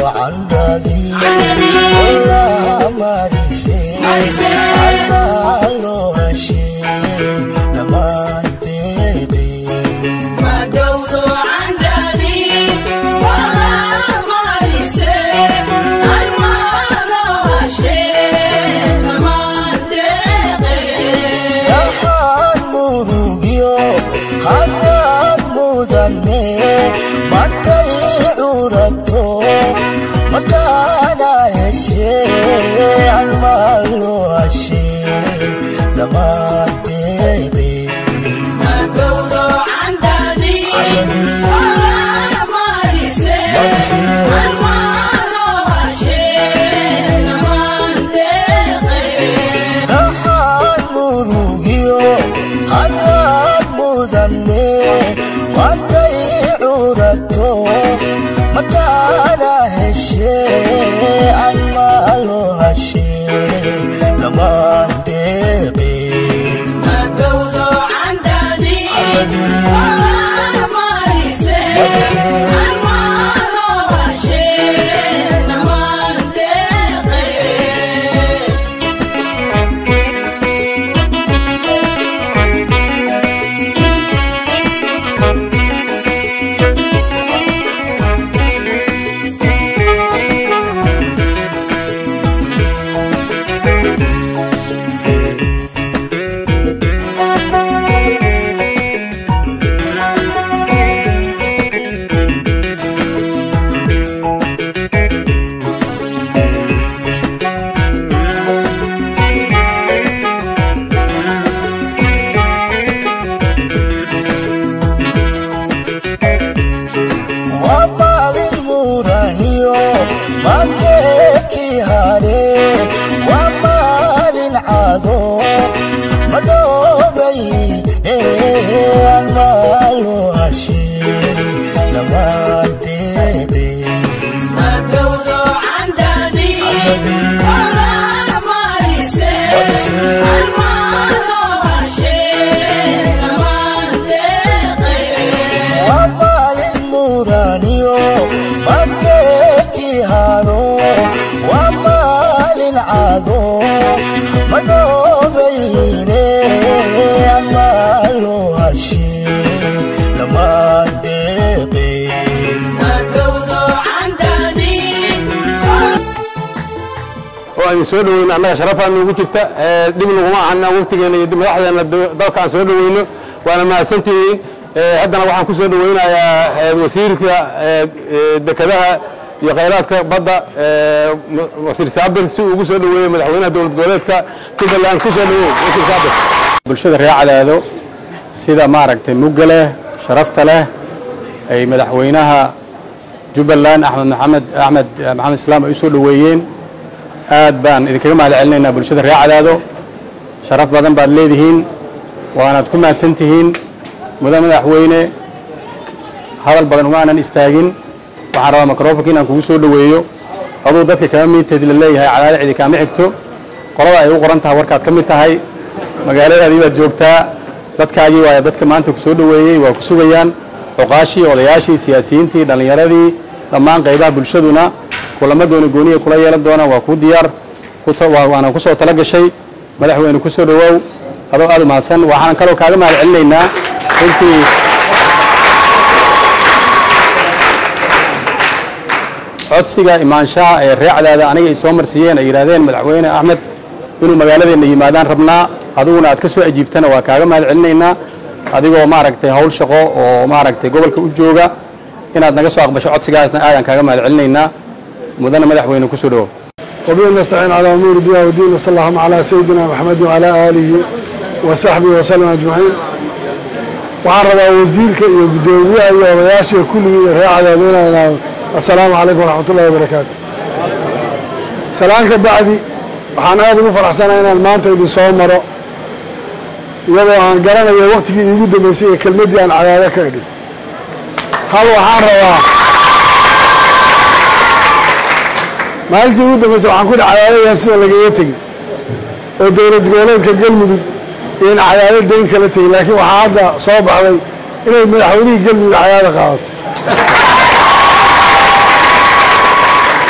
soo dhaweyno annaga sharafaa nuugu jirta dhib naguma ahana waftigeena iyo madaxdeena dalkaan soo dhaweyno waana mahadsantihiin haddana waxaan ku soo dhaweynayaa wasiirka dekedaha iyo khayraadka badda wasiir saabir si uu ugu soo dhaweeyo madaxweynaha dowlad goboleedka jubbaland ku soo dhaweey wasiir saabir bulshada reer cadaado sida maaragtay mugga leh sharafta leh ay madaxweynaha jubbaland axmed maxamed axmed maxamed islaam ay u soo dhoweeyeen aad baan idinkaga mahad celinaynaa bulshada reer cadaado sharaf badan baad leedihiin waanaad ku mahadsan tihiin mudan madaxweyne hadal badan uma aanan istaagin waxaan rabaa microfonka inaan kugu soo dhoweeyo aduu dadka kama midteed la leeyahay cadaado cidi kaama xigto qolada ay u qoran tahay warkaad ka mid tahay magaaladaadii baad joogtaa dadkaagii waaya dadka maanta ku soo dhoweeyey waa ku sugayaan cuqaashii odayaashii siyaasiyiintii dhallinyaradii dhammaan qaybaha bulshaduna kulamo gooni gooniya kula yeelan doonaan waa kuu diyaar waana ku soo tala gashay madaxweyne ku soo dhowaaw adoo aad u mahadsan waxaan kaloo kaaga mahad celinaynaa runtii codsiga imaanshaha ee reecdaada aniga ay soo marsiiyeen ay yidhaahdeen madaxweyne axmed inuu magaaladeenna yimaadaan rabnaa adiguna aad ka soo ajiibtana waa kaaga mahad celinaynaa adigoo maaragtay hawl shaqo oo maaragtay gobolka u jooga inaad naga soo aqbasho codsigaasna aadaan kaaga mahad celinaynaa mudana madaxweyne ku soo dhowow وبه نستعين على أمور الدنيا والدين وصلى الله على سيدنا محمد وعلى آله وصحبه وسلم أجمعين waxaan rabaa wasiirka iyo guddoomiyaha iyo odayaashiga kulligii reer cadaadweynaha inaa assalaamu calaykum waraxmat ullahi wabarakaatu salaan ka bacdi waxaan aad ugu faraxsanahay inaan maanta idin soo maro iyadoo aan garanayo waktigii iigu dambeysay ee kelmaddii aan cadaado ka idhin hal waxaan rabaa maalintii ugu dambeysay waxaan ku dhi cadaadayaan sida lagaga tegi oo dowlad goboleedka galmudug iyoin cadaado dayn kala tegin laakiin waxaa hadda soo baxday inay madaxweynihii galmudug cadaado qaadatay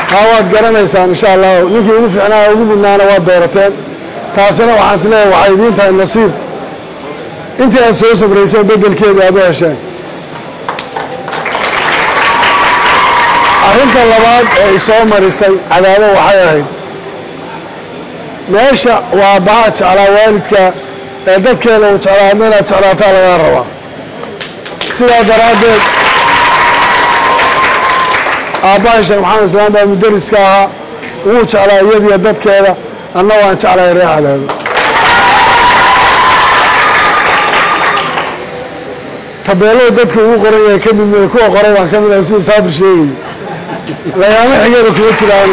taa waad garanaysaan insha allah ninkii ugu fiicnaa ugu mudnaana waad doorateen taasina waxaan is leeyahay waxay idiin tahay nasiib intii aad soo sabrayseen beddelkeedii aad u hesheen arrinta labaad ee isoo marisay cadaado waxay ahayd meesha waa baha jeclaa waalidka ee dadkeeda uu jeclaa adna inaad jeclaataa lagaa rabaa sidaa daraaddeed aabbahay sheekh maxamed islaam baa mudariska ahaa wuu jeclaa iyadiyo dadkeeda anna waan jeclahay ree cadaado tabeelada dadka ugu qoran yahay ka mid kuwa qoray baan ka mid ahay siduu saabir sheegayo lagaama xigana kuma jiraan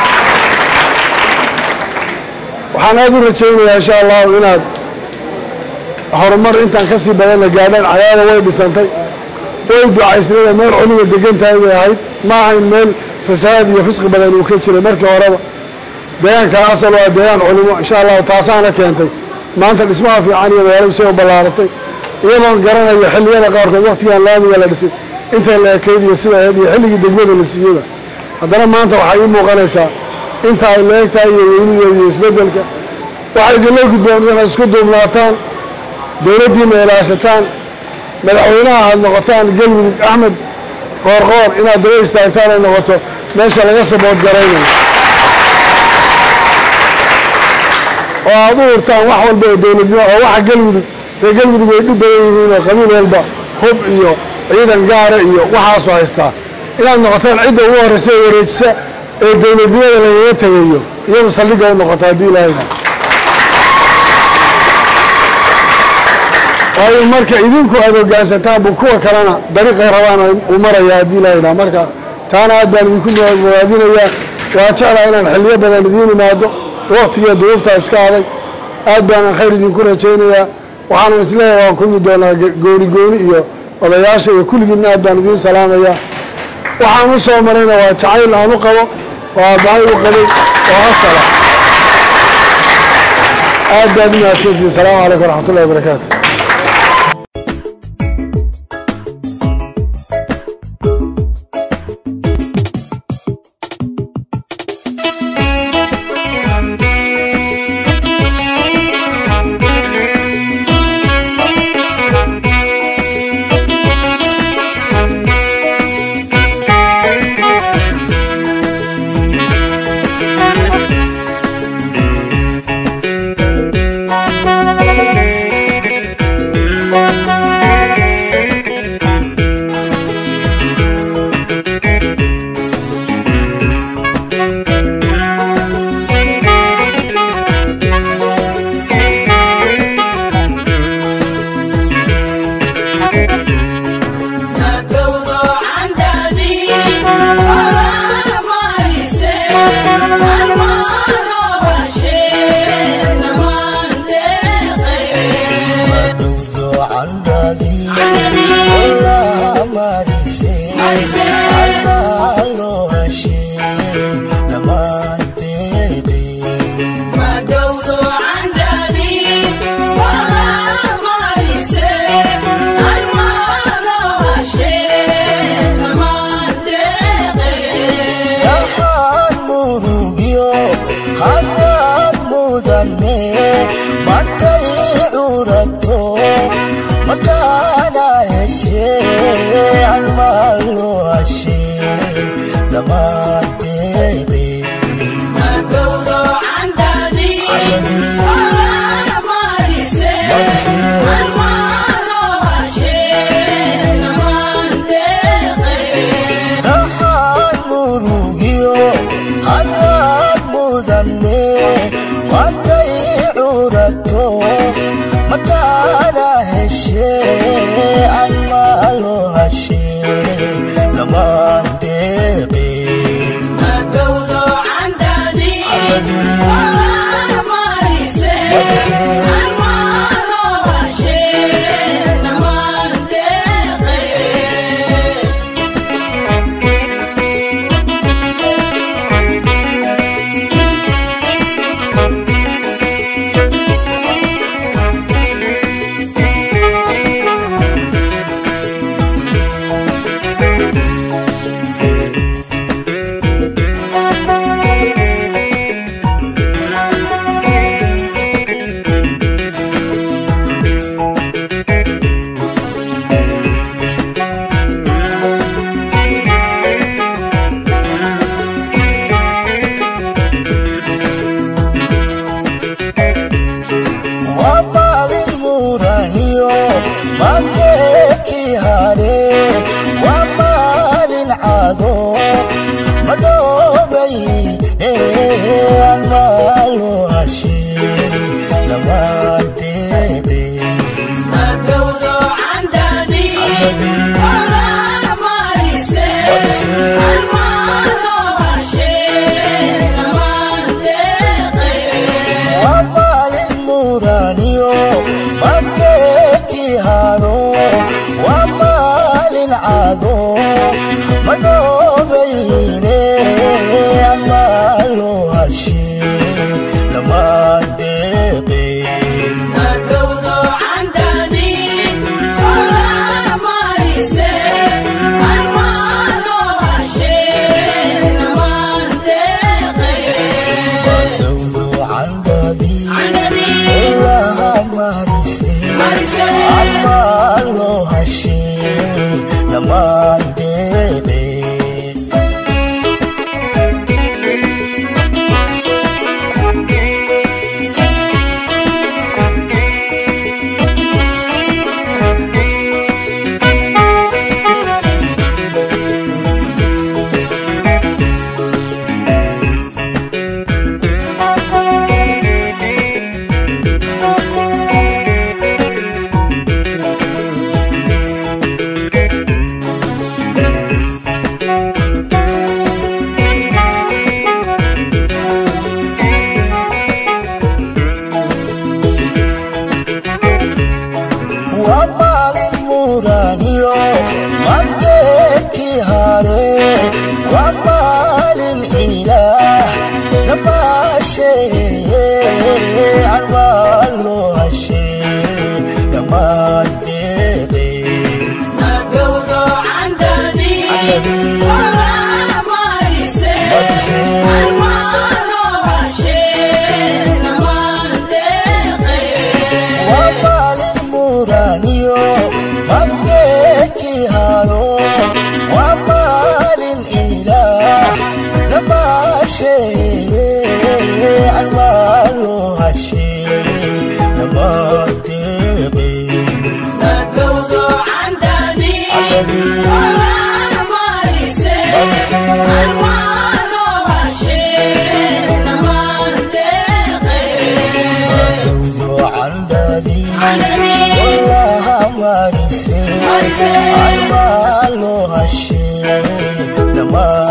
waxaan aada u rajaynayaa insha allahu inaad horumar intaan ka sii badanna gaadhaan cadaada way dhisantay way ducaysnada meel culima degantahay bay ahayd ma ahayn meel fasahaad iyo fisqi badan uu ka jiray markii horeba deegaankan asal waa deegaan culimo insha allahu taasaana keentay maanta dhismaha fiican iyo magaaladu say u ballaaratay iyadoon garanaya xilliyada qaarkood waktigaan laamiga la dhisay intay la ekayd iyo sida ahayd iyo xilligii degmada la siiyeyba haddana maanta waxay ii muuqanaysaa inta ay leegtahay iyo weynideeda iyo isbeddelka waxay idinla gudboon inaad isku duubnaataan dowladdiina ilaashataan madaxweynaha aad noqotaan galmudug axmed qoorqoor inaad daba istaagtaan ay noqoto meesha laga sabood garaynayo oo aad u hurtaan wax walba oo dowladnimo oo waxa galmudug ree galmudug way dhib badan yihiin oo qabiil walba hub iyo ciidan gaara iyo waxaasu haystaa inaad noqotaan cidda ugu horraysa ee wareejisa ee dowladnimada lagaga tegayo iyadu saldhigga u noqota haddii ilaahayna waayo marka idinku aad hoggaansantaanbu kuwa kalena dariiqay rabaan uu maraya haddii ilaahayna marka taana aad baan idinku muwaadinayaa waa jeclaa inaan xilliyo badan idiin imaado waktigiiyo duruuftaa iska adag aad baanan khayr idinku rajaynayaa waxaanan isleeyahay waan kulmi doonaa gooni gooni iyo odayaasha iyo kulligiinna aad baan idiin salaamayaa waxaan u soo marayna waa jacayl aan u qabo oo aabbahay u qabay oo asala aad baad u mahadsantihin salaamu calaykum waraxmat ullahi wabarakaatu Maris Armalo hashe, nama